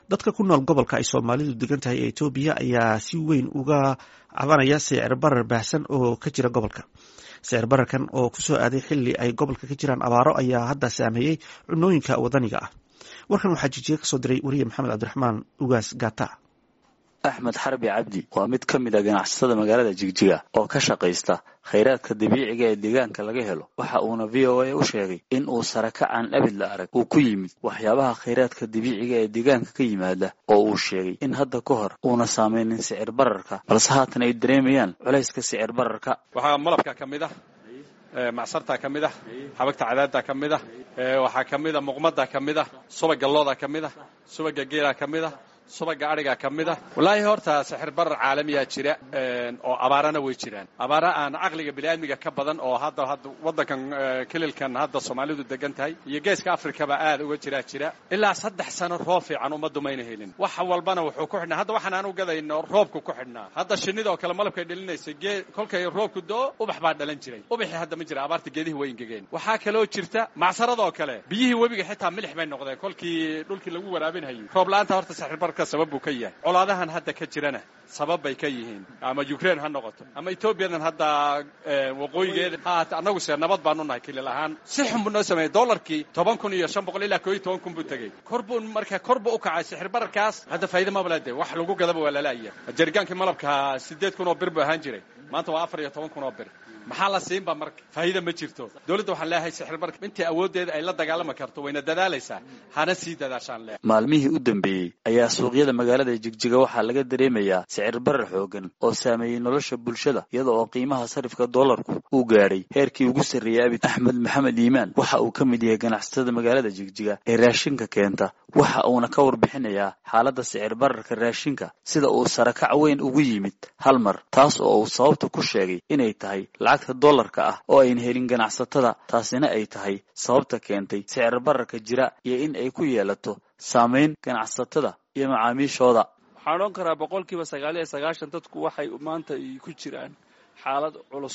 dadka ku nool gobolka ay soomaalidu degan tahay ee etoobiya ayaa si weyn uga cabanaya sicir barar baahsan oo ka jira gobolka sicir bararkan oo kusoo aaday xili ay gobolka ka jiraan abaaro ayaa hadda saameeyey cunooyinka wadaniga ah warkan waxaa jijiga kasoo diray weriye maxamed cabdiraxmaan ugaas gata axmed xarbi cabdi waa mid ka mid a ganacsatada magaalada jigjiga oo ka shaqaysta khayraadka dabiiciga ee deegaanka laga helo waxa uuna v o a u sheegay in uu sarakacaan abid la arag uu ku yimid waxyaabaha khayraadka dabiiciga ee deegaanka ka yimaada oo uu sheegay in hadda ka hor uuna saameynin sicir bararka balse haatan ay dareemayaan culayska sicir bararka waxaa malabka ka mid ah macsartaa ka mid ah xabagta cadaadda ka mid ah waxaa ka mid a muqmadda ka mid ah subaga looda ka mid ah subaga geelaa ka mid ah subaga adhigaa ka mid ah wallaahi horta sixir barar caalamiyaa jira oo abaarana way jiraan abaara aan caqliga biniaadmiga ka badan oo hadda hadda waddankan kelilkan hadda soomaalidu degan tahay iyo geeska afrikaba aad uga jiraa jira ilaa saddex sano roob fiican ummaddu mayna helin wax walbana wuxuu ku xidhnaa hadda waxaan aan u gadayno roobku ku xidhnaa hadda shinnida oo kale malabkay dhalinaysay gee kolkay roobku do ubax baa dhalan jiray ubaxii hadda ma jira abaarta geedihii way ingegeen waxaa kaloo jirta macsaradoo kale biyihii webiga xitaa milix bay noqdeen kolkii dhulkii lagu waraabinhayay roob la-aanta horta sixir bar sabab buu ka yahay colaadahan hadda ka jirana sabab bay ka yihiin ama ukraine ha noqoto ama etoobiyadan hadda waqooyigeeda haat annagu se nabad baanu nahay kilil ahaan si xun buu noo sameeyey dollarkii toban kun iyo shan boqol ilaa koo iyo toban kun buu tegey kor buu marka kor buu u kacay sixir bararkaas hadda faa'iida mabalade wax lagu gadaba waa lalaaya jarigaankii malabka siddeed kun oo bir buu ahaan jiray maanta waa afar iyo toban kun oo bir maxaa la siinba marka faa'iida ma jirto dowladda waxaan leeyahay sixir barka intii awooddeeda ay la dagaalami karto wayna dadaalaysaa hana sii dadaashaan leeyahay maalmihii u dambeeyey ayaa suuqyada magaalada jigjiga waxaa laga dareemayaa sicir barar xoogan oo saameeyey nolosha bulshada iyada oo qiimaha sarifka doolarku uu gaadhay heerkii ugu sarreeyey abid axmed maxamed iimaan waxa uu ka mid yahay ganacsatada magaalada jigjiga ee raashinka keenta waxa uuna ka warbixinayaa xaaladda sicir bararka raashinka sida uu sarakac weyn ugu yimid hal mar taas oo uu sababta ku sheegay inay tahay lacagta dollarka ah oo ayn helin ganacsatada taasina ay tahay sababta keentay sicir bararka jira iyo in ay ku yeelato saamayn ganacsatada iyo macaamiishooda waxaan odhan karaa boqolkiiba sagaal iyo sagaashan dadku waxay maanta ku jiraan xaalad culus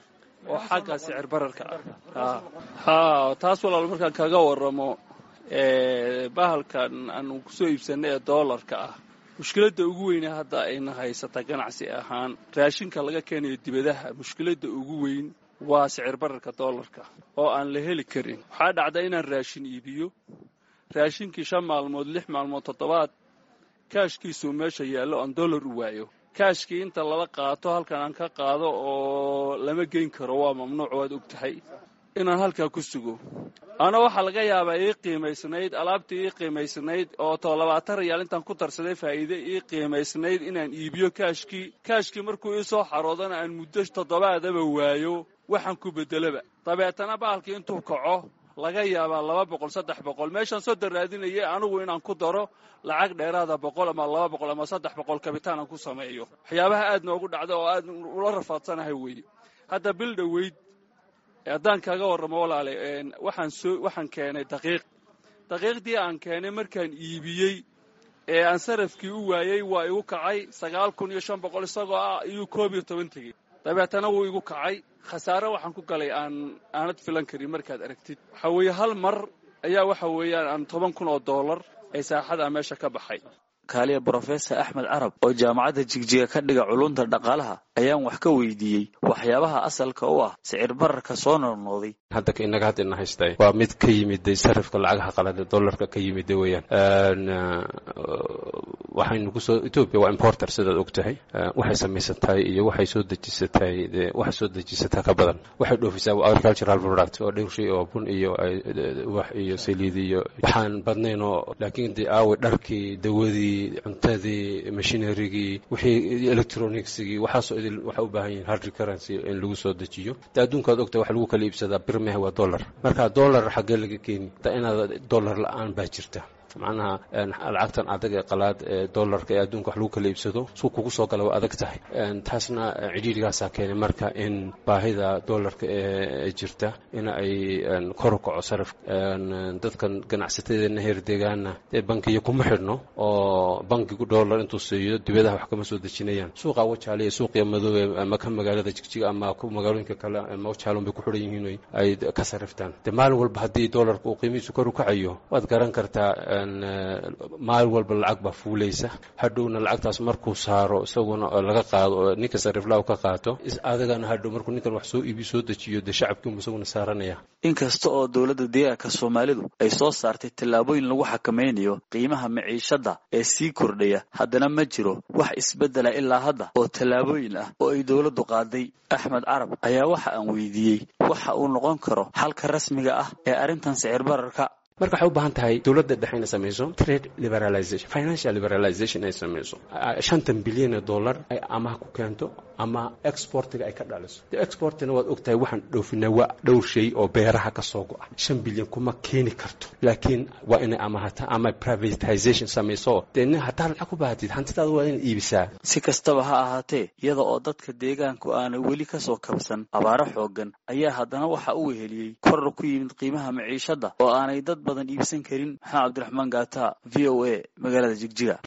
oo xagga sicir bararka ah ha taas walaal markaan kaga waramo bahalkan aanu kusoo iibsanay ee doolarka ah mushkiladda ugu weyne hadda ayna haysata ganacsi ahaan raashinka laga keenayo dibadaha mushkiladda ugu weyn waa sicir bararka doolarka oo aan la heli karin waxaa dhacda inaan raashin iibiyo raashinkii shan maalmood lix maalmood toddobaad kaashkiisuu meesha yaallo aan dollar u waayo kaashkii inta lala qaato halkan aan ka qaado oo lama geyn karo waa mamnuuc waad og tahay inaan halkaa ku sugo ana waxaa laga yaabaa ii qiimaysnayd alaabtii ii qiimaysnayd oo too labaatan rayaal intaan ku darsaday faa'iide ii qiimaysnayd inaan iibiyo kaashkii kaashkii markuu ii soo xaroodana aan muddo toddobaadaba waayo waxaan ku beddelaba dabeetana bahalkii intuu kaco laga yaabaa laba boqol saddex boqol meeshaan soo daraadinayay anigu inaan ku daro lacag dheeraada boqol ama laba boqol ama saddex boqol kabitaan aan ku sameeyo waxyaabaha aad noogu dhacda oo aad ula rafaadsanahay weeye hadda bil dhoweyd haddaan kaaga warramo walaale waxaan soo waxaan keenay daqiiq daqiiqdii aan keenay markaan iibiyey ee aan sarafkii u waayey waa igu kacay sagaal kun iyo shan boqol isagoo ah iyuu koob iyo toban tegey dabeetana wuu igu kacay khasaare waxaan ku galay aan aanad filan karin markaad aragtid waxaa weeye hal mar ayaa waxa weeyaan aan toban kun oo dollar ee saaxada meesha ka baxay kaaliya brofesor axmed carab oo jaamacadda jigjiga ka dhiga culunta dhaqaalaha ayaan wax ka weydiiyey waxyaabaha asalka u ah sicir bararka soo noolnooday hadda inaga hadda ina haystay waa mid ka yimiday sarifka lacagaha qalada dollarka ka yimida weeyaan waxaynu kusoo etoobiya waa importer sidaad og tahay waxay samaysatahay iyo waxay soo dejisatahay waxay soo dejisataa ka badan waxay dhoofisaa agricultural product oo dhowrshay oo bun iyo wax iyo saliid iyo waxaan badnayn oo laakiin de aawe dharkii dawadii cuntadii machinerigii wixii electronicsigii waxaasoo idil waxay u baahan yihiin hard currency in lagu soo dejiyo de adduunkaad ogtahay wax lagu kala iibsadaa birmeh waa dollar marka dollar xaggee laga keeni da inaad dollar la-aan baa jirta macnaha lacagtan adag ee qalaad ee dollarka ee adduunka wax lagu kala iibsado suu kugu soo gala waa adag tahay taasna cidhiirigaasaa keenay marka in baahida dollarka ee jirta in ay kor u kaco sarif dadkan ganacsatadeena heer deegaana dee bankiyo kuma xidhno oo bankigu dollar intuu siiyo dibadaha wax kama soo dejinayaan suuqa wajaale iyo suuqiya madoobe ama ka magaalada jigjiga ama magaalooyinka kale ama wajaalon bay ku xidhan yihiin ay ka sariftaan dee maalin walba haddii dollarka uu qiimihiisu kor u kacayo waad garan kartaa maalin walba lacag baa fuulaysa hadhowna lacagtaas markuu saaro isaguna laga qaado oo ninka sariflaaw ka qaato adagana hadhow markuu ninkan wax soo iibi soo dejiyo dee shacabkiimu isaguna saaranaya inkasta oo dowladda deegaanka soomaalidu ay soo saartay tallaabooyin lagu xakamaynayo qiimaha maciishadda ee sii kordhaya haddana ma jiro wax isbeddela ilaa hadda oo tallaabooyin ah oo ay dowladdu qaaday axmed carab ayaa waxa aan weydiiyey waxa uu noqon karo xalka rasmiga ah ee arrintan sicir bararka marka waxay u baahan tahay dowladda dhexe inay samayso trade liberalization financial liberalization ay samayso shantan bilyan ee dollar ay amaha ku keento ama exportiga ay ka dhaliso de exportina waad ogtahay waxaan dhoofinaa waa dhowr shay oo beeraha ka soo go-a shan bilyan kuma keeni karto laakiin waa inay amahata ama privatization samayso dee nin haddaa lacag ku baahatid hantidaada waa inaad iibisaa si kastaba ha ahaatee iyada oo dadka deegaanku aanay weli ka soo kabsan abaaro xooggan ayaa haddana waxa uu weheliyey koror ku yimid qiimaha maciishadda oo aanay dad badan iibsan karin maxamed cabdiraxmaan gaata v o a magaalada jigjiga